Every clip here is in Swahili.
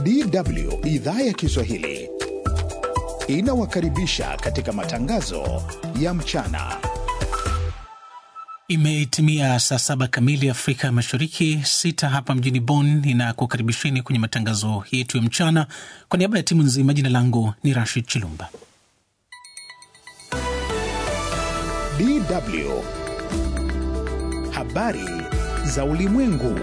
DW idhaa ya Kiswahili inawakaribisha katika matangazo ya mchana. Imetimia saa saba kamili Afrika Mashariki, sita hapa mjini Bonn. Ninakukaribisheni kwenye matangazo yetu ya mchana. Kwa niaba ya timu nzima, jina langu ni Rashid Chilumba. DW habari za ulimwengu.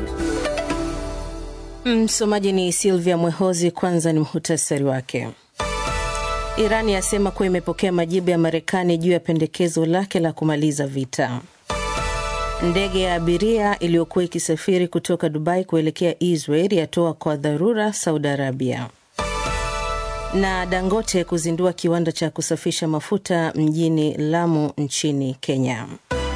Msomaji ni Silvia Mwehozi. Kwanza ni muhtasari wake. Iran yasema kuwa imepokea majibu ya Marekani juu ya pendekezo lake la kumaliza vita. Ndege ya abiria iliyokuwa ikisafiri kutoka Dubai kuelekea Israel yatoa kwa dharura Saudi Arabia. Na Dangote kuzindua kiwanda cha kusafisha mafuta mjini Lamu nchini Kenya.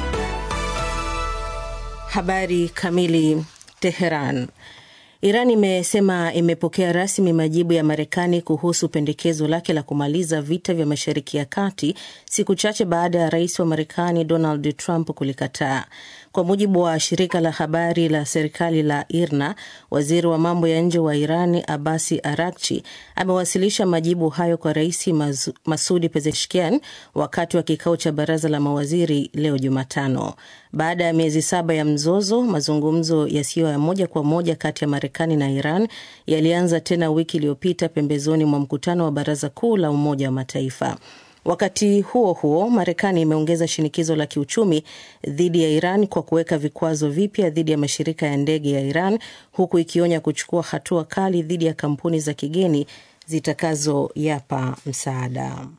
Habari kamili. Teheran. Iran imesema imepokea rasmi majibu ya Marekani kuhusu pendekezo lake la kumaliza vita vya Mashariki ya Kati, siku chache baada ya rais wa Marekani Donald Trump kulikataa. Kwa mujibu wa shirika la habari la serikali la IRNA, waziri wa mambo ya nje wa Irani Abasi Arakchi amewasilisha majibu hayo kwa rais Masudi Pezeshkian wakati wa kikao cha baraza la mawaziri leo Jumatano. Baada ya miezi saba ya mzozo, mazungumzo yasiyo ya moja kwa moja kati ya Marekani na Iran yalianza tena wiki iliyopita pembezoni mwa mkutano wa baraza kuu la Umoja wa Mataifa. Wakati huo huo, Marekani imeongeza shinikizo la kiuchumi dhidi ya Iran kwa kuweka vikwazo vipya dhidi ya mashirika ya ndege ya Iran, huku ikionya kuchukua hatua kali dhidi ya kampuni za kigeni zitakazoyapa msaada.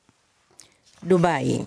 Dubai.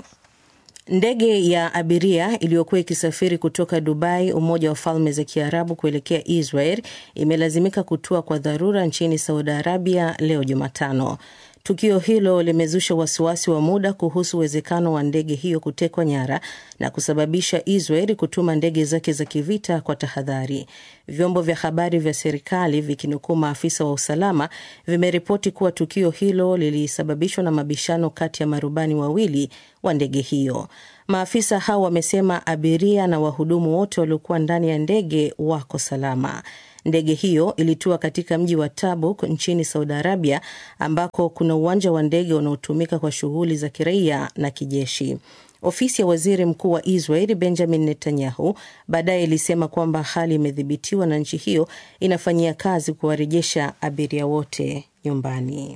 Ndege ya abiria iliyokuwa ikisafiri kutoka Dubai, Umoja wa Falme za Kiarabu, kuelekea Israel imelazimika kutua kwa dharura nchini Saudi Arabia leo Jumatano. Tukio hilo limezusha wasiwasi wa muda kuhusu uwezekano wa ndege hiyo kutekwa nyara na kusababisha Israel kutuma ndege zake za kivita kwa tahadhari. Vyombo vya habari vya serikali vikinukuu maafisa wa usalama vimeripoti kuwa tukio hilo lilisababishwa na mabishano kati ya marubani wawili wa ndege hiyo. Maafisa hao wamesema abiria na wahudumu wote waliokuwa ndani ya ndege wako salama. Ndege hiyo ilitua katika mji wa Tabuk nchini Saudi Arabia, ambako kuna uwanja wa ndege unaotumika kwa shughuli za kiraia na kijeshi. Ofisi ya waziri mkuu wa Israel Benjamin Netanyahu baadaye ilisema kwamba hali imedhibitiwa na nchi hiyo inafanyia kazi kuwarejesha abiria wote nyumbani.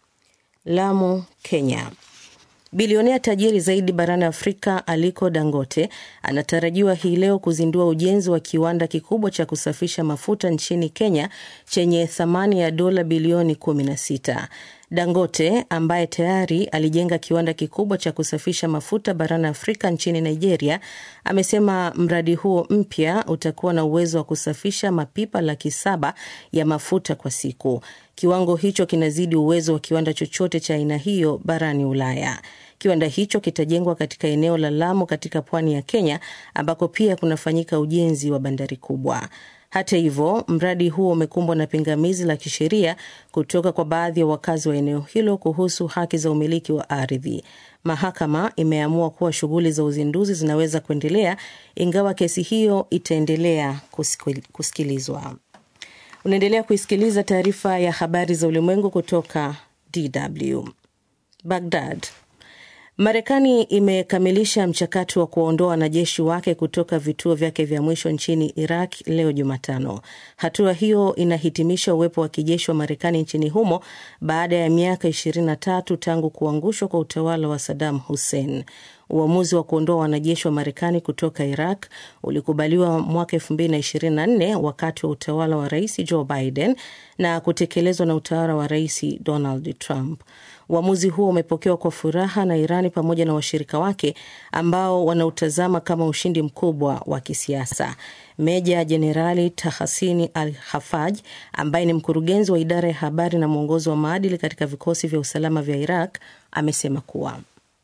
Lamu, Kenya. Bilionea tajiri zaidi barani Afrika Aliko Dangote anatarajiwa hii leo kuzindua ujenzi wa kiwanda kikubwa cha kusafisha mafuta nchini Kenya chenye thamani ya dola bilioni 16. Dangote ambaye tayari alijenga kiwanda kikubwa cha kusafisha mafuta barani Afrika nchini Nigeria amesema mradi huo mpya utakuwa na uwezo wa kusafisha mapipa laki saba ya mafuta kwa siku. Kiwango hicho kinazidi uwezo wa kiwanda chochote cha aina hiyo barani Ulaya. Kiwanda hicho kitajengwa katika eneo la Lamu katika pwani ya Kenya ambako pia kunafanyika ujenzi wa bandari kubwa. Hata hivyo, mradi huo umekumbwa na pingamizi la kisheria kutoka kwa baadhi ya wakazi wa eneo hilo kuhusu haki za umiliki wa ardhi. Mahakama imeamua kuwa shughuli za uzinduzi zinaweza kuendelea ingawa kesi hiyo itaendelea kusikilizwa. Unaendelea kuisikiliza taarifa ya habari za ulimwengu kutoka DW. Baghdad. Marekani imekamilisha mchakato wa kuwaondoa wanajeshi wake kutoka vituo vyake vya mwisho nchini Iraq leo Jumatano. Hatua hiyo inahitimisha uwepo wa kijeshi wa Marekani nchini humo baada ya miaka 23 tangu kuangushwa kwa utawala wa Saddam Hussein. Uamuzi wa kuondoa wanajeshi wa Marekani kutoka Iraq ulikubaliwa mwaka 2024 wakati wa utawala wa Rais Joe Biden na kutekelezwa na utawala wa Rais Donald Trump. Uamuzi huo umepokewa kwa furaha na Irani pamoja na washirika wake ambao wanautazama kama ushindi mkubwa wa kisiasa. Meja Jenerali Tahasini Al Hafaj, ambaye ni mkurugenzi wa idara ya habari na mwongozo wa maadili katika vikosi vya usalama vya Iraq, amesema kuwa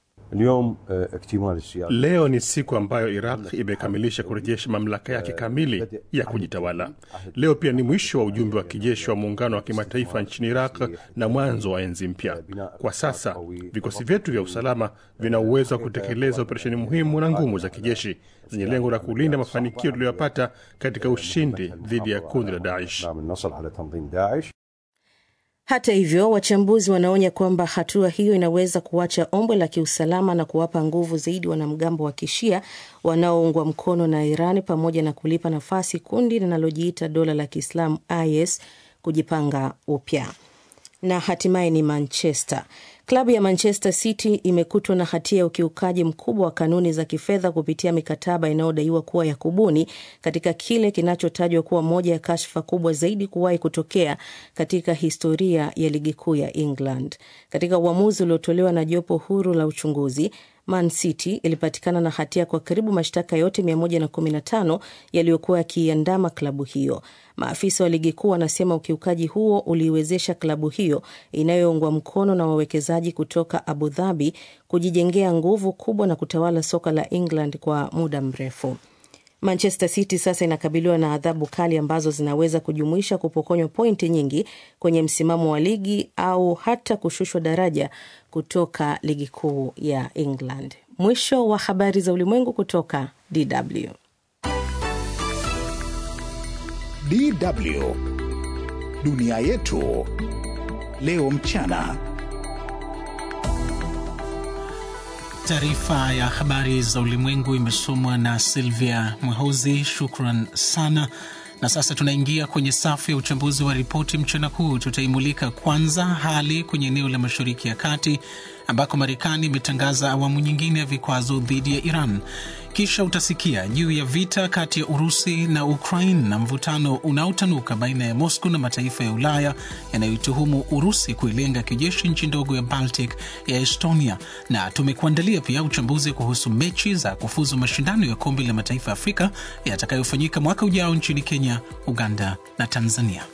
Leo ni siku ambayo Iraq imekamilisha kurejesha mamlaka yake kamili ya kujitawala. Leo pia ni mwisho wa ujumbe wa kijeshi wa muungano wa kimataifa nchini Iraq na mwanzo wa enzi mpya. Kwa sasa vikosi vyetu vya usalama vina uwezo wa kutekeleza operesheni muhimu na ngumu za kijeshi zenye lengo la kulinda mafanikio tuliyoyapata katika ushindi dhidi ya kundi la Daesh. Hata hivyo, wachambuzi wanaonya kwamba hatua hiyo inaweza kuacha ombwe la kiusalama na kuwapa nguvu zaidi wanamgambo wa kishia wanaoungwa mkono na Iran pamoja na kulipa nafasi kundi linalojiita dola la Kiislamu IS kujipanga upya. Na hatimaye ni Manchester. Klabu ya Manchester City imekutwa na hatia ya ukiukaji mkubwa wa kanuni za kifedha kupitia mikataba inayodaiwa kuwa ya kubuni katika kile kinachotajwa kuwa moja ya kashfa kubwa zaidi kuwahi kutokea katika historia ya ligi kuu ya England. Katika uamuzi uliotolewa na jopo huru la uchunguzi, Man City ilipatikana na hatia kwa karibu mashtaka yote 115 yaliyokuwa yakiiandama klabu hiyo. Maafisa wa ligi kuu wanasema ukiukaji huo uliiwezesha klabu hiyo inayoungwa mkono na wawekezaji kutoka Abu Dhabi kujijengea nguvu kubwa na kutawala soka la England kwa muda mrefu. Manchester City sasa inakabiliwa na adhabu kali ambazo zinaweza kujumuisha kupokonywa pointi nyingi kwenye msimamo wa ligi au hata kushushwa daraja kutoka ligi kuu ya England. Mwisho wa habari za ulimwengu kutoka DW. DW dunia yetu leo mchana. Taarifa ya habari za ulimwengu imesomwa na Silvia Mwehozi. Shukran sana. Na sasa tunaingia kwenye safu ya uchambuzi wa ripoti mchana huu. Tutaimulika kwanza hali kwenye eneo la Mashariki ya Kati ambako Marekani imetangaza awamu nyingine ya vikwazo dhidi ya Iran. Kisha utasikia juu ya vita kati ya Urusi na Ukraine na mvutano unaotanuka baina ya Moscow na mataifa ya Ulaya yanayoituhumu Urusi kuilenga kijeshi nchi ndogo ya Baltic ya Estonia, na tumekuandalia pia uchambuzi kuhusu mechi za kufuzu mashindano ya kombe la mataifa ya Afrika yatakayofanyika mwaka ujao nchini Kenya, Uganda na Tanzania.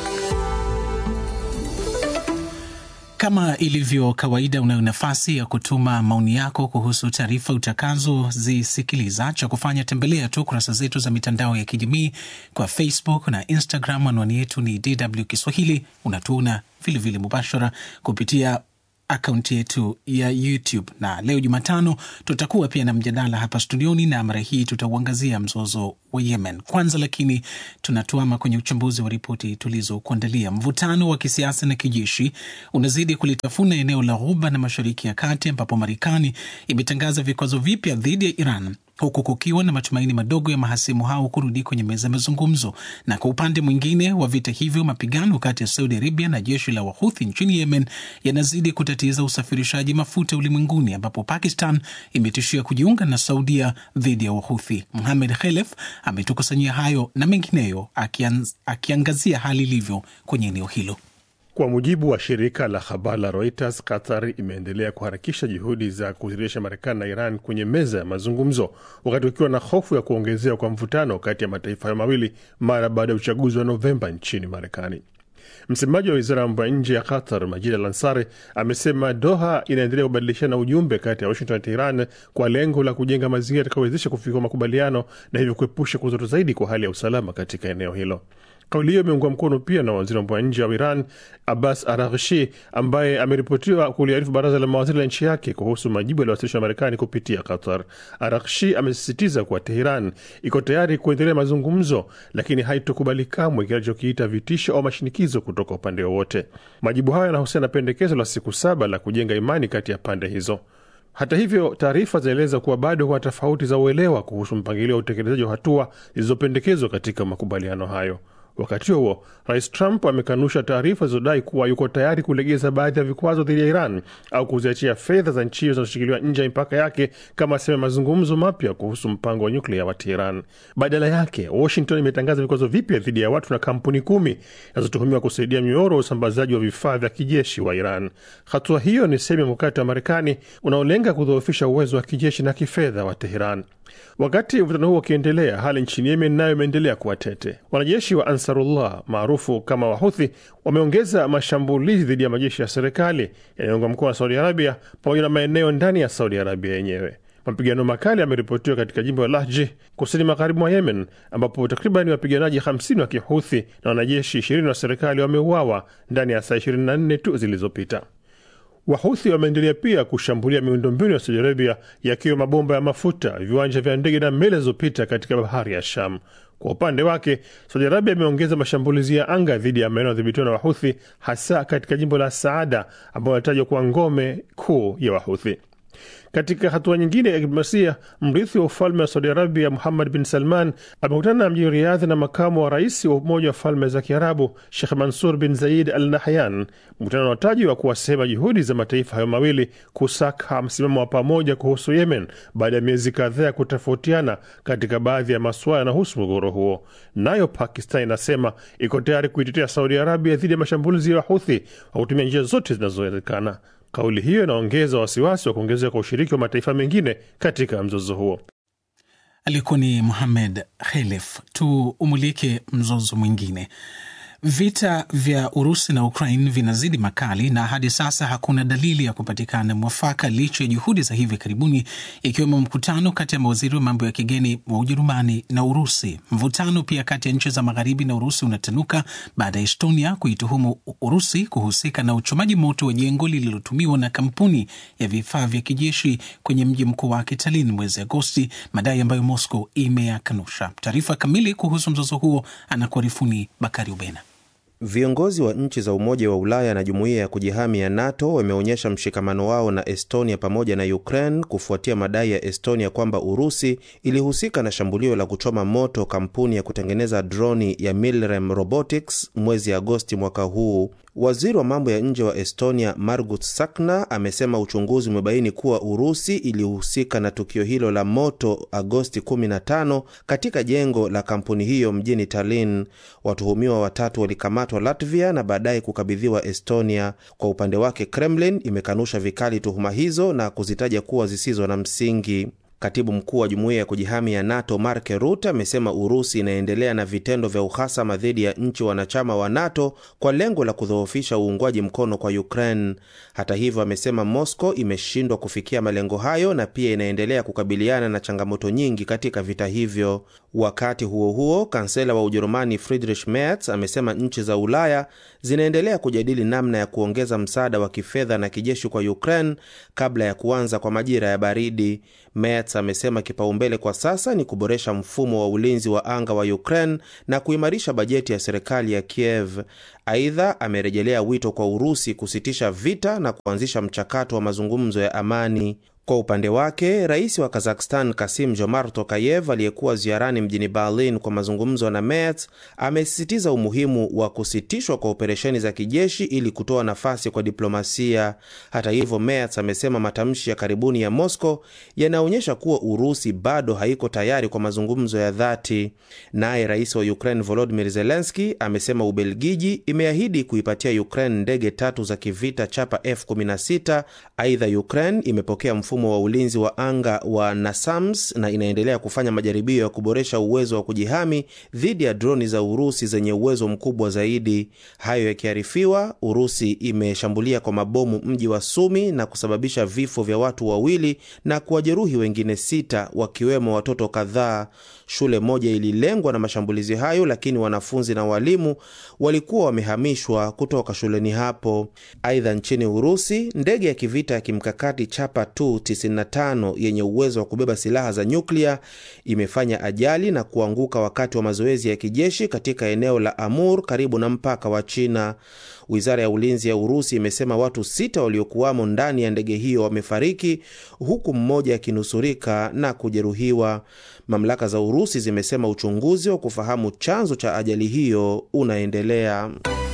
Kama ilivyo kawaida, unayo nafasi ya kutuma maoni yako kuhusu taarifa utakazozisikiliza. Cha kufanya tembelea tu kurasa zetu za mitandao ya kijamii kwa Facebook na Instagram. Anwani yetu ni DW Kiswahili. Unatuona vilevile mubashara kupitia akaunti yetu ya YouTube na leo Jumatano tutakuwa pia na mjadala hapa studioni, na mara hii tutauangazia mzozo wa Yemen. Kwanza lakini tunatuama kwenye uchambuzi wa ripoti tulizokuandalia. Mvutano wa kisiasa na kijeshi unazidi kulitafuna eneo la Ghuba na Mashariki ya Kati, ambapo Marekani imetangaza vikwazo vipya dhidi ya Iran huku kukiwa na matumaini madogo ya mahasimu hao kurudi kwenye meza ya mazungumzo. Na kwa upande mwingine wa vita hivyo, mapigano kati ya Saudi Arabia na jeshi la Wahuthi nchini Yemen yanazidi kutatiza usafirishaji mafuta ulimwenguni, ambapo Pakistan imetishia kujiunga na Saudia dhidi ya Wahuthi. Muhamed Khelef ametukusanyia hayo na mengineyo, akianz, akiangazia hali ilivyo kwenye eneo hilo. Kwa mujibu wa shirika la habari la Reuters, Qatar imeendelea kuharakisha juhudi za kuzirejesha Marekani na Iran kwenye meza ya mazungumzo, wakati ukiwa na hofu ya kuongezewa kwa mvutano kati ya mataifa hayo mawili mara baada ya uchaguzi wa Novemba nchini Marekani. Msemaji wa wizara ya mambo ya nje ya Qatar, Majid Al Ansari, amesema Doha inaendelea kubadilishana ujumbe kati ya Washington na Teheran kwa lengo la kujenga mazingira yatakayowezesha kufikia makubaliano na hivyo kuepusha kuzorota zaidi kwa hali ya usalama katika eneo hilo. Kauli hiyo imeungwa mkono pia na waziri wa mambo ya nje wa Iran Abbas Araghchi, ambaye ameripotiwa kuliarifu baraza la mawaziri la nchi yake kuhusu majibu yaliyowasilishwa na Marekani kupitia Qatar. Araghchi amesisitiza kuwa Teheran iko tayari kuendelea mazungumzo, lakini haitokubali kamwe kile alichokiita vitisho au mashinikizo kutoka upande wowote. Majibu hayo yanahusiana na pendekezo la siku saba la kujenga imani kati ya pande hizo. Hata hivyo, taarifa zinaeleza kuwa bado kuna tofauti za uelewa kuhusu mpangilio wa utekelezaji wa hatua zilizopendekezwa katika makubaliano hayo. Wakati huo rais Trump amekanusha taarifa zilizodai kuwa yuko tayari kulegeza baadhi ya vikwazo dhidi ya Iran au kuziachia fedha za nchi hiyo zinazoshikiliwa nje ya mipaka yake kama sehemu ya mazungumzo mapya kuhusu mpango wa nyuklia wa Teheran. Badala yake, Washington imetangaza vikwazo vipya dhidi ya watu na kampuni kumi zinazotuhumiwa kusaidia mnyororo wa usambazaji wa vifaa vya kijeshi wa Iran. Hatua hiyo ni sehemu ya mkakati wa Marekani unaolenga kudhoofisha uwezo wa kijeshi na kifedha wa Teheran. Wakati mvutano huo ukiendelea, hali nchini Yemen nayo imeendelea kuwa tete. Wanajeshi wa Ansarullah maarufu kama Wahuthi wameongeza mashambulizi dhidi ya majeshi ya serikali yanayoungwa mkono na Saudi Arabia pamoja na maeneo ndani ya Saudi Arabia yenyewe. Mapigano makali yameripotiwa katika jimbo la Lahji kusini magharibi mwa Yemen, ambapo takriban wapiganaji 50 wa Kihuthi na wanajeshi 20 wa serikali wameuawa ndani ya saa 24 tu zilizopita. Wahuthi wameendelea pia kushambulia miundombinu ya Saudi Arabia, yakiwa mabomba ya mafuta, viwanja vya ndege na meli zilizopita katika bahari ya Sham. Kwa upande wake, Saudi Arabia imeongeza mashambulizi ya anga dhidi ya maeneo yadhibitiwa na Wahuthi, hasa katika jimbo la Saada ambao wanatajwa kuwa ngome kuu ya Wahuthi. Katika hatua nyingine ya diplomasia, mrithi wa ufalme wa Saudi Arabia Muhammad bin Salman amekutana mjini Riadhi na makamu wa rais wa Umoja wa Falme za Kiarabu Shekh Mansur bin Zaid Al Nahyan, mkutano unaotajwa kuwa sehemu ya juhudi za mataifa hayo mawili kusaka msimamo wa pamoja kuhusu Yemen baada ya miezi kadhaa ya kutofautiana katika baadhi ya masuala yanahusu mgogoro huo. Nayo Pakistan inasema iko tayari kuitetea Saudi Arabia dhidi ya mashambulizi ya Wahuthi kwa kutumia njia zote zinazowezekana. Kauli hiyo inaongeza wasiwasi wa kuongezeka kwa ushiriki wa mataifa mengine katika mzozo huo. Alikuwa ni Muhamed Khelef. Tuumulike mzozo mwingine. Vita vya Urusi na Ukraine vinazidi makali na hadi sasa hakuna dalili ya kupatikana mwafaka licha ya juhudi za hivi karibuni, ikiwemo mkutano kati ya mawaziri wa mambo ya kigeni wa Ujerumani na Urusi. Mvutano pia kati ya nchi za magharibi na Urusi unatanuka baada ya Estonia kuituhumu Urusi kuhusika na uchomaji moto wa jengo lililotumiwa na kampuni ya vifaa vya kijeshi kwenye mji mkuu wake Tallinn mwezi Agosti, madai ambayo Moscow imeyakanusha. Taarifa kamili kuhusu mzozo huo anakuarifuni Bakari Ubena. Viongozi wa nchi za Umoja wa Ulaya na Jumuiya ya Kujihami ya NATO wameonyesha mshikamano wao na Estonia pamoja na Ukraine kufuatia madai ya Estonia kwamba Urusi ilihusika na shambulio la kuchoma moto kampuni ya kutengeneza droni ya Milrem Robotics mwezi Agosti mwaka huu. Waziri wa mambo ya nje wa Estonia Margut Sakna amesema uchunguzi umebaini kuwa Urusi ilihusika na tukio hilo la moto Agosti 15 katika jengo la kampuni hiyo mjini Tallinn. Watuhumiwa watatu walikamatwa Latvia na baadaye kukabidhiwa Estonia. Kwa upande wake, Kremlin imekanusha vikali tuhuma hizo na kuzitaja kuwa zisizo na msingi. Katibu mkuu wa jumuiya ya kujihami ya NATO Mark Rutte amesema Urusi inaendelea na vitendo vya uhasama dhidi ya nchi wanachama wa NATO kwa lengo la kudhoofisha uungwaji mkono kwa Ukraine. Hata hivyo, amesema Moscow imeshindwa kufikia malengo hayo na pia inaendelea kukabiliana na changamoto nyingi katika vita hivyo. Wakati huo huo, kansela wa Ujerumani Friedrich Merz amesema nchi za Ulaya zinaendelea kujadili namna ya kuongeza msaada wa kifedha na kijeshi kwa Ukraine kabla ya kuanza kwa majira ya baridi. Merz amesema kipaumbele kwa sasa ni kuboresha mfumo wa ulinzi wa anga wa Ukraine na kuimarisha bajeti ya serikali ya Kiev. Aidha, amerejelea wito kwa Urusi kusitisha vita na kuanzisha mchakato wa mazungumzo ya amani. Kwa upande wake rais wa Kazakhstan Kasim Jomart Tokayev aliyekuwa ziarani mjini Berlin kwa mazungumzo na Merz amesisitiza umuhimu wa kusitishwa kwa operesheni za kijeshi ili kutoa nafasi kwa diplomasia. Hata hivyo, Merz amesema matamshi ya karibuni ya Moscow yanaonyesha kuwa Urusi bado haiko tayari kwa mazungumzo ya dhati. Naye rais wa Ukraine Volodymyr Zelensky amesema Ubelgiji imeahidi kuipatia Ukraine ndege tatu za kivita chapa F16. Aidha, Ukraine imepokea mfumo wa ulinzi wa anga wa NASAMS na inaendelea kufanya majaribio ya kuboresha uwezo wa kujihami dhidi ya droni za Urusi zenye uwezo mkubwa zaidi. Hayo yakiarifiwa, Urusi imeshambulia kwa mabomu mji wa Sumi na kusababisha vifo vya watu wawili na kuwajeruhi wengine sita, wakiwemo watoto kadhaa. Shule moja ililengwa na mashambulizi hayo, lakini wanafunzi na walimu walikuwa wamehamishwa kutoka shuleni hapo. Aidha, nchini Urusi, ndege ya kivita ya kimkakati chapa 95 yenye uwezo wa kubeba silaha za nyuklia imefanya ajali na kuanguka wakati wa mazoezi ya kijeshi katika eneo la Amur karibu na mpaka wa China. Wizara ya ulinzi ya Urusi imesema watu sita waliokuwamo ndani ya ndege hiyo wamefariki huku mmoja akinusurika na kujeruhiwa. Mamlaka za Urusi zimesema uchunguzi wa kufahamu chanzo cha ajali hiyo unaendelea.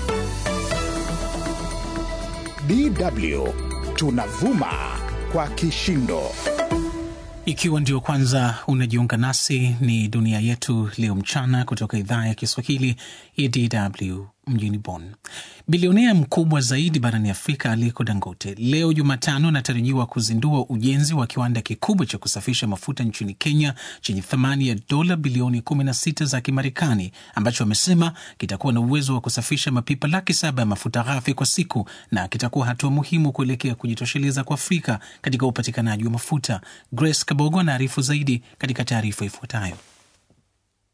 DW tunavuma kwa kishindo. Ikiwa ndio kwanza unajiunga nasi, ni dunia yetu leo mchana kutoka idhaa ya Kiswahili ya DW mjini Bonn. Bilionea mkubwa zaidi barani Afrika Aliko Dangote leo Jumatano anatarajiwa kuzindua ujenzi wa kiwanda kikubwa cha kusafisha mafuta nchini Kenya chenye thamani ya dola bilioni 16 za Kimarekani, ambacho amesema kitakuwa na uwezo wa kusafisha mapipa laki saba ya mafuta ghafi kwa siku na kitakuwa hatua muhimu kuelekea kujitosheleza kwa Afrika katika upatikanaji wa mafuta. Grace Kabogo anaarifu zaidi katika taarifa ifuatayo.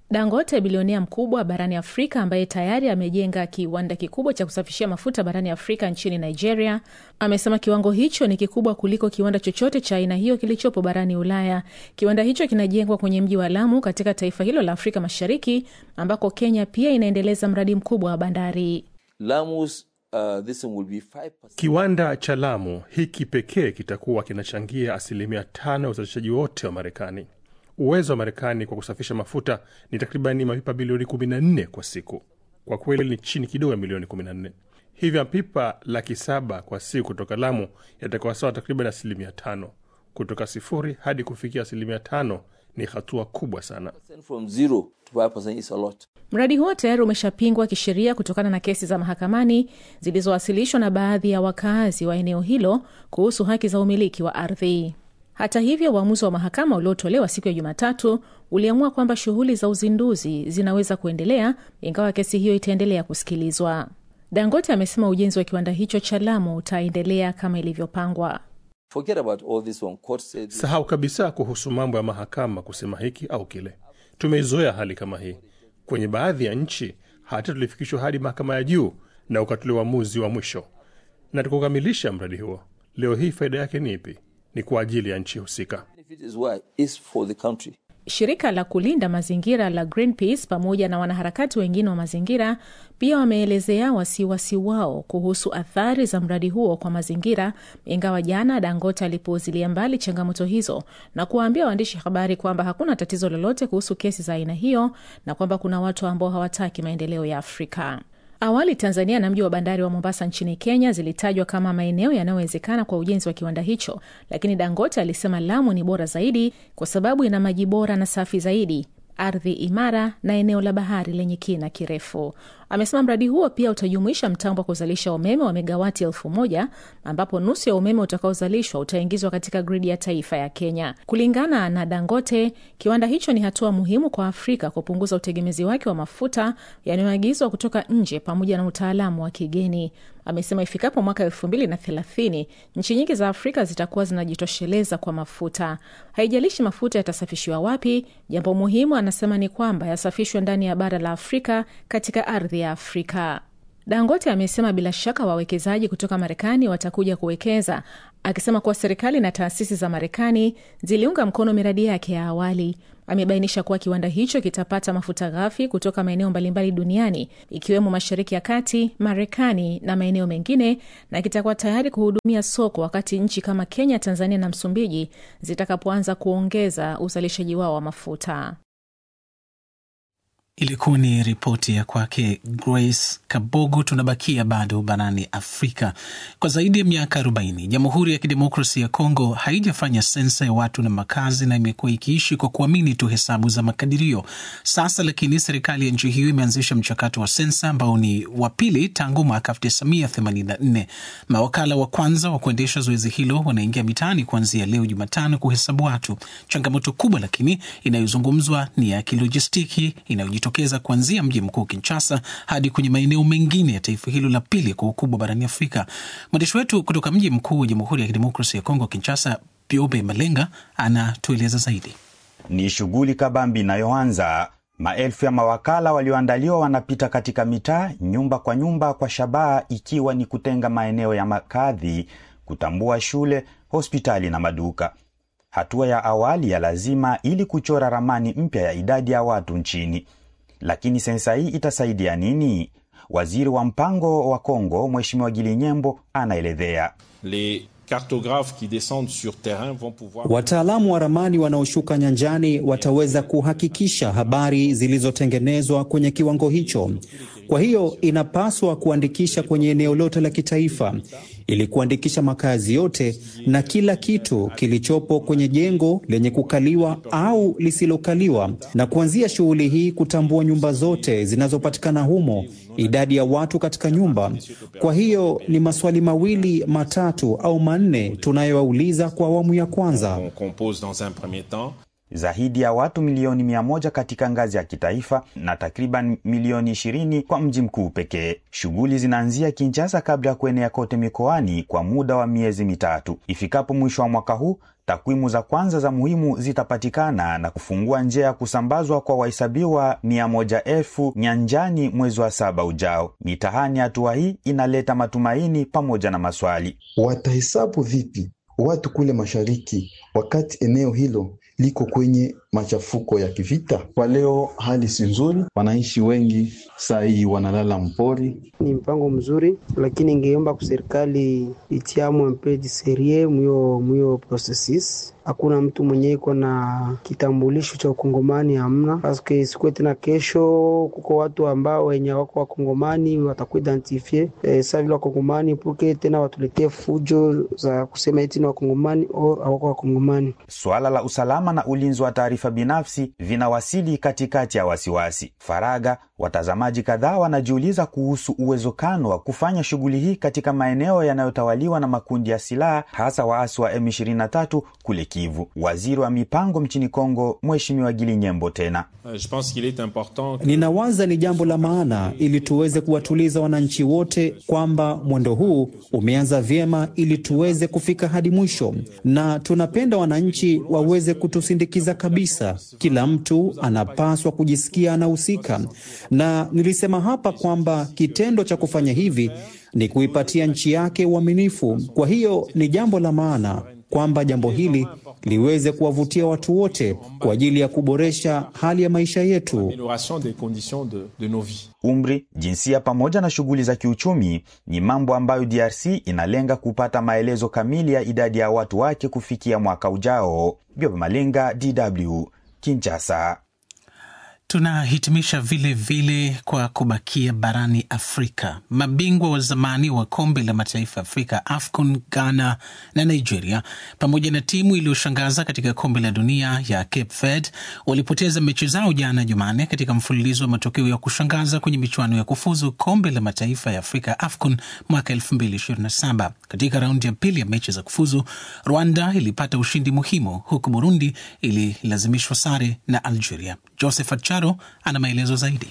Dangote, bilionea mkubwa barani Afrika ambaye tayari amejenga kiwanda kikubwa cha kusafishia mafuta barani Afrika nchini Nigeria, amesema kiwango hicho ni kikubwa kuliko kiwanda chochote cha aina hiyo kilichopo barani Ulaya. Kiwanda hicho kinajengwa kwenye mji wa Lamu katika taifa hilo la Afrika Mashariki, ambako Kenya pia inaendeleza mradi mkubwa wa bandari. Lamus, uh, this will be 5%. Kiwanda cha Lamu hiki pekee kitakuwa kinachangia asilimia tano ya uzalishaji wote wa Marekani. Uwezo wa Marekani kwa kusafisha mafuta ni takribani mapipa bilioni 14 kwa siku. Kwa kweli ni chini kidogo ya milioni 14. Hivyo mapipa laki saba kwa siku kutoka Lamu yatakuwa sawa takriban asilimia tano. Kutoka sifuri hadi kufikia asilimia tano ni hatua kubwa sana. From zero to 5% is a lot. Mradi huo tayari umeshapingwa kisheria kutokana na kesi za mahakamani zilizowasilishwa na baadhi ya wakazi wa eneo hilo kuhusu haki za umiliki wa ardhi. Hata hivyo, uamuzi wa mahakama uliotolewa siku ya Jumatatu uliamua kwamba shughuli za uzinduzi zinaweza kuendelea ingawa kesi hiyo itaendelea kusikilizwa. Dangote amesema ujenzi wa kiwanda hicho cha Lamu utaendelea kama ilivyopangwa. Forget about all this one. Court said Sahau kabisa kuhusu mambo ya mahakama kusema hiki au kile. Tumeizoea hali kama hii kwenye baadhi ya nchi, hata tulifikishwa hadi mahakama ya juu na ukatolewa uamuzi wa mwisho. Na tukukamilisha mradi huo, leo hii faida yake ni ipi? Ni kwa ajili ya nchi husika. benefit is why is for the country. Shirika la kulinda mazingira la Greenpeace pamoja na wanaharakati wengine wa mazingira pia wameelezea wasiwasi wao kuhusu athari za mradi huo kwa mazingira, ingawa jana Dangote alipuuzilia mbali changamoto hizo na kuwaambia waandishi habari kwamba hakuna tatizo lolote kuhusu kesi za aina hiyo na kwamba kuna watu ambao hawataki maendeleo ya Afrika. Awali Tanzania na mji wa bandari wa Mombasa nchini Kenya zilitajwa kama maeneo yanayowezekana kwa ujenzi wa kiwanda hicho, lakini Dangote alisema Lamu ni bora zaidi kwa sababu ina maji bora na safi zaidi, ardhi imara na eneo la bahari lenye kina kirefu. Amesema mradi huo pia utajumuisha mtambo wa kuzalisha umeme wa megawati elfu moja ambapo nusu ya umeme utakaozalishwa utaingizwa katika gridi ya taifa ya Kenya. Kulingana na Dangote, kiwanda hicho ni hatua muhimu kwa Afrika kupunguza utegemezi wake wa mafuta yanayoagizwa kutoka nje pamoja na utaalamu wa kigeni. Amesema ifikapo mwaka elfu mbili na thelathini nchi nyingi za Afrika zitakuwa zinajitosheleza kwa mafuta. Haijalishi mafuta yatasafishiwa wapi, jambo muhimu anasema ni kwamba yasafishwe ndani ya bara la Afrika katika ardhi ya Afrika. Dangote amesema bila shaka wawekezaji kutoka Marekani watakuja kuwekeza, akisema kuwa serikali na taasisi za Marekani ziliunga mkono miradi yake ya awali. Amebainisha kuwa kiwanda hicho kitapata mafuta ghafi kutoka maeneo mbalimbali duniani ikiwemo Mashariki ya Kati, Marekani na maeneo mengine, na kitakuwa tayari kuhudumia soko wakati nchi kama Kenya, Tanzania na Msumbiji zitakapoanza kuongeza uzalishaji wao wa mafuta. Ilikuwa ni ripoti ya kwake Grace Kabogo. Tunabakia bado barani Afrika. Kwa zaidi ya miaka 40 Jamhuri ya Kidemokrasia ya Kongo haijafanya sensa ya watu na makazi na imekuwa ikiishi kwa kuamini tu hesabu za makadirio. Sasa lakini serikali ya nchi hiyo imeanzisha mchakato wa sensa ambao ni wa pili tangu mwaka 1984. Mawakala wa kwanza wa kuendesha zoezi hilo wanaingia mitaani kuanzia leo Jumatano kuhesabu watu. Changamoto kubwa lakini inayozungumzwa ni ya kilojistiki inayojitokeza kuanzia mji mkuu Kinshasa hadi kwenye maeneo mengine ya taifa hilo la pili kwa ukubwa barani Afrika. Mwandishi wetu kutoka mji mkuu wa Jamhuri ya Kidemokrasia ya Kongo, Kinshasa, Biobe Malenga anatueleza zaidi. Ni shughuli kabambi inayoanza. Maelfu ya mawakala walioandaliwa wanapita katika mitaa, nyumba kwa nyumba, kwa shabaha ikiwa ni kutenga maeneo ya makadhi, kutambua shule, hospitali na maduka. Hatua ya awali ya lazima ili kuchora ramani mpya ya idadi ya watu nchini. Lakini sensa hii itasaidia nini? Waziri wa mpango wa Kongo Mheshimiwa Gili Nyembo anaelezea. Les cartographes qui descendent sur terrain vont pouvoir Wataalamu wa ramani wanaoshuka nyanjani wataweza kuhakikisha habari zilizotengenezwa kwenye kiwango hicho. Kwa hiyo inapaswa kuandikisha kwenye eneo lote la kitaifa ili kuandikisha makazi yote na kila kitu kilichopo kwenye jengo lenye kukaliwa au lisilokaliwa, na kuanzia shughuli hii kutambua nyumba zote zinazopatikana humo, idadi ya watu katika nyumba. Kwa hiyo ni maswali mawili matatu au manne tunayowauliza kwa awamu ya kwanza. on compose dans un premier temps. zaidi ya watu milioni mia moja katika ngazi ya kitaifa na takriban milioni ishirini kwa mji mkuu pekee. Shughuli zinaanzia Kinshasa kabla ya kuenea kote mikoani kwa muda wa miezi mitatu. Ifikapo mwisho wa mwaka huu takwimu za kwanza za muhimu zitapatikana na kufungua njia ya kusambazwa kwa wahesabiwa mia moja elfu nyanjani mwezi wa saba ujao. Mitahani, hatua hii inaleta matumaini pamoja na maswali. Watahesabu vipi watu kule mashariki wakati eneo hilo liko kwenye machafuko ya kivita? Kwa leo hali si nzuri, wananchi wengi saa hii wanalala mpori. Ni mpango mzuri, lakini ingeomba kuserikali itiamwe mpeji serie mwiyo mwiyo processes hakuna mtu mwenye iko na kitambulisho cha ukongomani hamna, paske sikuwe tena kesho kuko watu ambao wenye wako wakongomani watakuidentifie e, saa vile wakongomani puke tena watuletee fujo za kusema eti ni wakongomani au hawako wakongomani. Suala la usalama na ulinzi wa taarifa binafsi vinawasili katikati ya wasiwasi. Faraga, watazamaji kadhaa wanajiuliza kuhusu uwezekano wa kufanya shughuli hii katika maeneo yanayotawaliwa na makundi ya silaha, hasa waasi wa M23 kule Kivu. Waziri wa mipango nchini Kongo, Mheshimiwa Gili Nyembo tena Ninawaza ni jambo la maana ili tuweze kuwatuliza wananchi wote kwamba mwendo huu umeanza vyema ili tuweze kufika hadi mwisho, na tunapenda wananchi waweze kutusindikiza kabisa. Kila mtu anapaswa kujisikia anahusika, na nilisema hapa kwamba kitendo cha kufanya hivi ni kuipatia nchi yake uaminifu. Kwa hiyo ni jambo la maana kwamba jambo hili liweze kuwavutia watu wote kwa ajili ya kuboresha hali ya maisha yetu. Umri, jinsia pamoja na shughuli za kiuchumi ni mambo ambayo DRC inalenga kupata maelezo kamili ya idadi ya watu wake kufikia mwaka ujao. Biobe Malenga, DW, Kinshasa. Tunahitimisha vile vile kwa kubakia barani Afrika. Mabingwa wa zamani wa kombe la mataifa Afrika, AFCON, Ghana na Nigeria, pamoja na timu iliyoshangaza katika kombe la dunia ya Cape Verde walipoteza mechi zao jana Jumanne katika mfululizo wa matokeo ya kushangaza kwenye michuano ya kufuzu kombe la mataifa ya Afrika, AFCON mwaka 2027. Katika raundi ya pili ya mechi za kufuzu, Rwanda ilipata ushindi muhimu, huku Burundi ililazimishwa sare na Algeria. Joseph Acharo ana maelezo zaidi.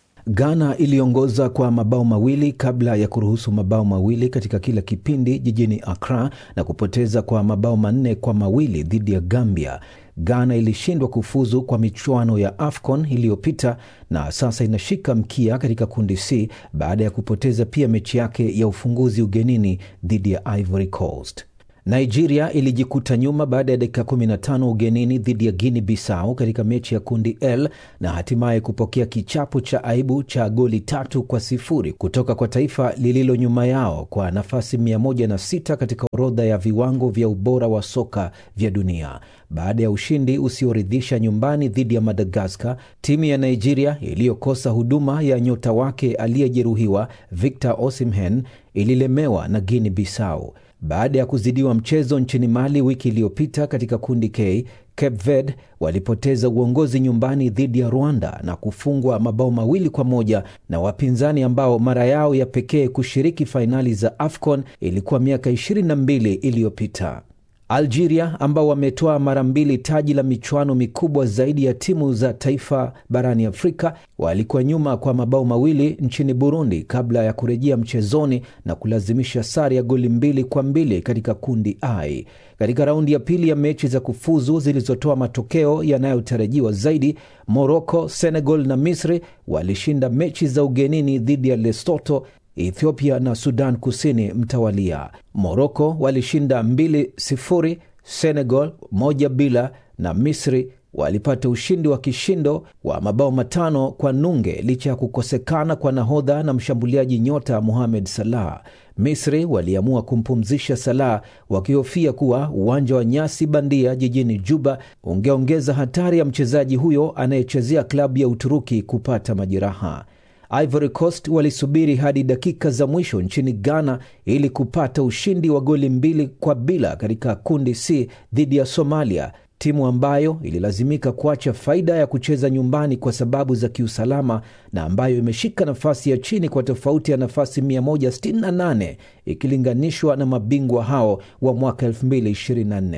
Ghana iliongoza kwa mabao mawili kabla ya kuruhusu mabao mawili katika kila kipindi jijini Accra na kupoteza kwa mabao manne kwa mawili dhidi ya Gambia. Ghana ilishindwa kufuzu kwa michuano ya AFCON iliyopita na sasa inashika mkia katika kundi C baada ya kupoteza pia mechi yake ya ufunguzi ugenini dhidi ya Ivory Coast. Nigeria ilijikuta nyuma baada ya dakika 15 ugenini dhidi ya Guinea Bissau katika mechi ya kundi L na hatimaye kupokea kichapo cha aibu cha goli tatu kwa sifuri kutoka kwa taifa lililo nyuma yao kwa nafasi 106 katika orodha ya viwango vya ubora wa soka vya dunia. Baada ya ushindi usioridhisha nyumbani dhidi ya Madagaskar, timu ya Nigeria iliyokosa huduma ya nyota wake aliyejeruhiwa Victor Osimhen ililemewa na Guinea Bissau. Baada ya kuzidiwa mchezo nchini Mali wiki iliyopita katika kundi K, Cape Verde walipoteza uongozi nyumbani dhidi ya Rwanda na kufungwa mabao mawili kwa moja na wapinzani ambao mara yao ya pekee kushiriki fainali za AFCON ilikuwa miaka 22 iliyopita. Algeria ambao wametoa mara mbili taji la michuano mikubwa zaidi ya timu za taifa barani Afrika walikuwa nyuma kwa mabao mawili nchini Burundi kabla ya kurejea mchezoni na kulazimisha sare ya goli mbili kwa mbili katika kundi I. Katika raundi ya pili ya mechi za kufuzu zilizotoa matokeo yanayotarajiwa zaidi, Morocco, Senegal na Misri walishinda mechi za ugenini dhidi ya Lesotho Ethiopia na Sudan Kusini mtawalia. Moroko walishinda 2-0, Senegal moja bila, na Misri walipata ushindi wa kishindo wa mabao matano kwa nunge licha ya kukosekana kwa nahodha na mshambuliaji nyota Mohamed Salah. Misri waliamua kumpumzisha Salah wakihofia kuwa uwanja wa nyasi bandia jijini Juba ungeongeza hatari ya mchezaji huyo anayechezea klabu ya Uturuki kupata majeraha. Ivory Coast walisubiri hadi dakika za mwisho nchini Ghana ili kupata ushindi wa goli mbili kwa bila katika kundi C dhidi ya Somalia, timu ambayo ililazimika kuacha faida ya kucheza nyumbani kwa sababu za kiusalama na ambayo imeshika nafasi ya chini kwa tofauti ya nafasi 168 ikilinganishwa na mabingwa hao wa mwaka 2024.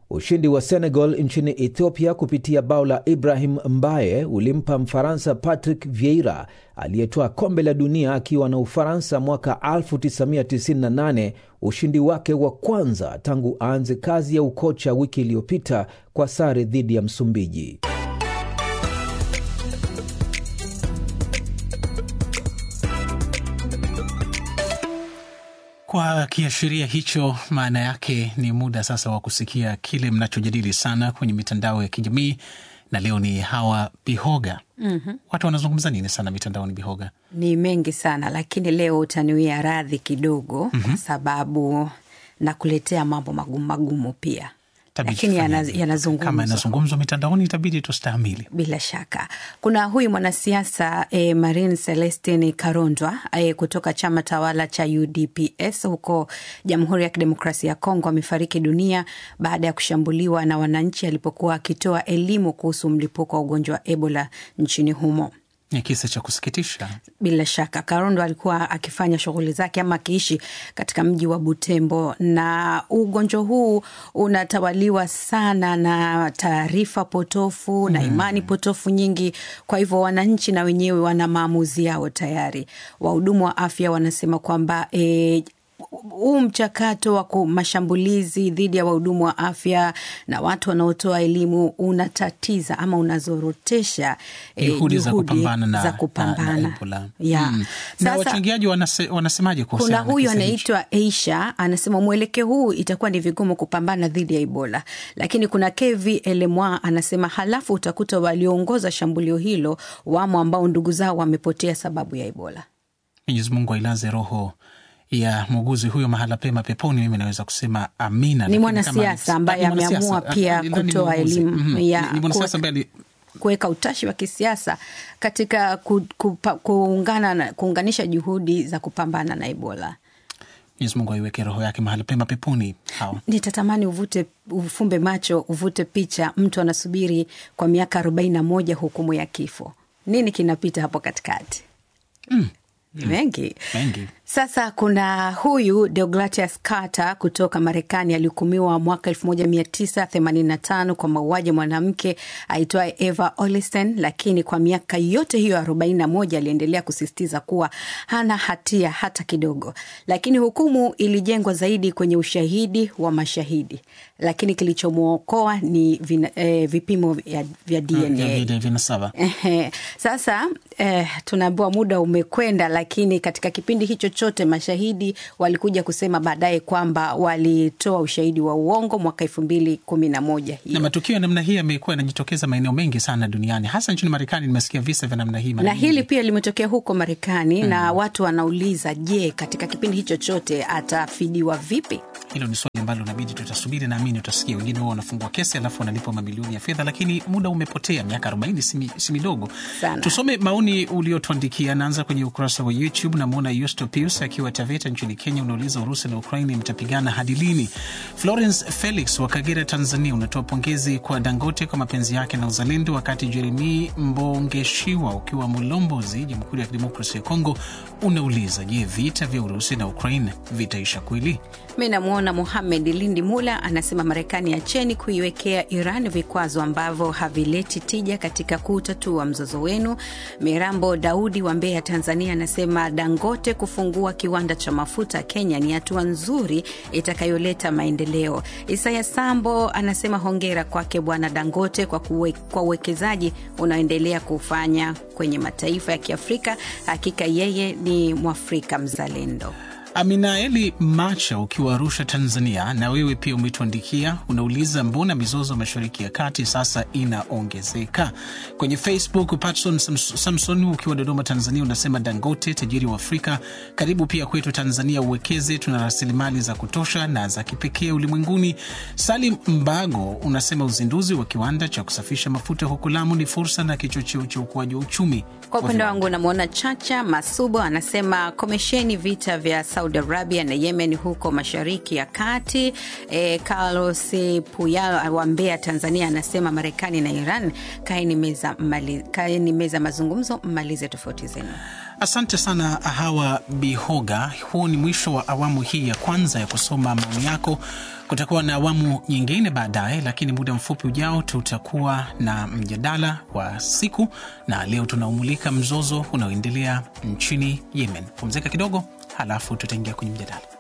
Ushindi wa Senegal nchini Ethiopia kupitia bao la Ibrahim Mbaye ulimpa Mfaransa Patrick Vieira aliyetoa kombe la dunia akiwa na Ufaransa mwaka 1998 ushindi wake wa kwanza tangu aanze kazi ya ukocha wiki iliyopita kwa sare dhidi ya Msumbiji. Kwa kiashiria hicho, maana yake ni muda sasa wa kusikia kile mnachojadili sana kwenye mitandao ya kijamii, na leo ni Hawa Bihoga. Mhm. Watu wanazungumza nini sana mitandaoni, Bihoga? Ni mengi sana lakini leo utaniwia radhi kidogo Mhm. kwa sababu nakuletea mambo magumu magumu pia, Itabidi lakini tufanye yana- hivi. yanazungumzwa Kama yanazungumzwa mitandaoni, itabidi tustahimili. bila shaka. Kuna huyu mwanasiasa eh, Marin Celestin Karondwa eh, kutoka chama tawala cha UDPS huko Jamhuri ya Kidemokrasia ya Kongo amefariki dunia baada ya kushambuliwa na wananchi alipokuwa akitoa elimu kuhusu mlipuko wa ugonjwa wa Ebola nchini humo. Ni kisa cha kusikitisha. Bila shaka Karondo alikuwa akifanya shughuli zake ama akiishi katika mji wa Butembo, na ugonjwa huu unatawaliwa sana na taarifa potofu na imani potofu nyingi. Kwa hivyo wananchi na wenyewe wana maamuzi yao tayari. Wahudumu wa afya wanasema kwamba e, huu mchakato wa ku- mashambulizi dhidi ya wahudumu wa afya na watu wanaotoa elimu unatatiza ama unazorotesha eh, Juhudi za kupambana na, za na, kupambana. na Ebola. Ya. Mm. Na Sasa- wachangiaji wanase, wanasemaje Kuna kuhusiana na huyu kisa hichi? anaitwa Aisha anasema mwelekeo huu itakuwa ni vigumu kupambana dhidi ya Ebola, lakini kuna Kevi Elemwa anasema halafu utakuta walioongoza shambulio hilo wamo ambao ndugu zao wamepotea sababu ya Ebola. Mwenyezi Mungu ailaze roho ya muuguzi huyo mahala pema peponi. Mimi naweza kusema amina. Ni Lakini mwanasiasa kama- ambaye ni mwanasiasa. ameamua pia Ah, ni- ni kutoa muuguzi. elimu Mhm. ya Ni- ni mwanasiasa kuwa- ambaye ali- kuweka utashi wa kisiasa katika ku, kupa, kuungana na, kuunganisha juhudi za kupambana na Ebola. Mwenyezi Mungu aiweke roho yake mahala pema peponi. Hawa Nitatamani uvute ufumbe macho uvute picha, mtu anasubiri kwa miaka arobaini na moja hukumu ya kifo. Nini kinapita hapo katikati? Ni mengi. mengi Sasa kuna huyu Deogratias Carter kutoka Marekani alihukumiwa mwaka 1985 kwa mauaji ya mwanamke aitwaye Eva Olisten, lakini kwa miaka yote hiyo 41 aliendelea kusisitiza kuwa hana hatia hata kidogo. Lakini hukumu ilijengwa zaidi kwenye ushahidi wa mashahidi, lakini kilichomwokoa ni vina, eh, vipimo vya, vya DNA. vya vile vinasaba Ehe. Sasa eh, tunaambiwa muda umekwenda, lakini katika kipindi hicho chote mashahidi walikuja kusema baadaye kwamba walitoa ushahidi wa uongo mwaka elfu mbili kumi na moja na matukio ya namna hii yamekuwa yanajitokeza maeneo mengi sana duniani, hasa nchini Marekani. Nimesikia visa vya namna hii mara na nyingi. hili pia limetokea huko Marekani na watu wanauliza, je, katika kipindi hicho chote atafidiwa vipi? Hilo ni swali ambalo inabidi tutasubiri, naamini utasikia wengine wao wanafungua kesi alafu wanalipwa mamilioni ya fedha, lakini muda umepotea. Miaka 40 si mi- si midogo Sana. Tusome maoni uliotuandikia. Naanza kwenye ukurasa wa YouTube. Namwona Yusto Pius akiwa Taveta nchini Kenya, unauliza Urusi na Ukraini mtapigana hadi lini? Florence Felix wa Kagera, Tanzania, unatoa pongezi kwa Dangote kwa mapenzi yake na uzalendo, wakati Jeremi Mbongeshiwa ukiwa Mulombozi, Jamhuri ya Kidemokrasia ya Kongo, unauliza je, vita vya Urusi na Ukraine vitaisha kweli? Mi namwona Muhamed Lindi Mula anasema Marekani acheni kuiwekea Iran vikwazo ambavyo havileti tija katika kutatua mzozo wenu. Mirambo Daudi wa Mbeya, Tanzania, anasema Dangote kufungua kiwanda cha mafuta Kenya ni hatua nzuri itakayoleta maendeleo. Isaya Sambo anasema hongera kwake Bwana Dangote kwa kuwe, kwa uwekezaji unaoendelea kufanya kwenye mataifa ya Kiafrika. Hakika yeye ni Mwafrika mzalendo. Aminaeli Macha ukiwa Arusha, Tanzania, na wewe pia umetuandikia, unauliza mbona mizozo mashariki ya kati sasa inaongezeka. Kwenye Facebook, Patson Sams- Samson ukiwa Dodoma, Tanzania, unasema Dangote tajiri wa Afrika, karibu pia kwetu Tanzania, uwekeze, tuna rasilimali za kutosha na za kipekee ulimwenguni. Salim Mbago unasema uzinduzi wa kiwanda cha kusafisha mafuta huko Lamu ni fursa na kichocheo cha ukuaji wa uchumi Kwa wa upande wangu namwona Chacha Masubo anasema komesheni vita vya Saudi Arabia na Yemen huko mashariki ya kati. E, Carlos Puyal wa Mbeya, Tanzania anasema Marekani na Iran kaeni meza, mmali- kaeni meza mazungumzo, mmalize tofauti zenu. Asante sana Hawa Bihoga. Huu ni mwisho wa awamu hii ya kwanza ya kusoma maoni yako. Kutakuwa na awamu nyingine baadaye, lakini muda mfupi ujao tutakuwa na mjadala wa siku, na leo tunaumulika mzozo unaoendelea nchini Yemen. Pumzika kidogo, halafu tutaingia kwenye mjadala.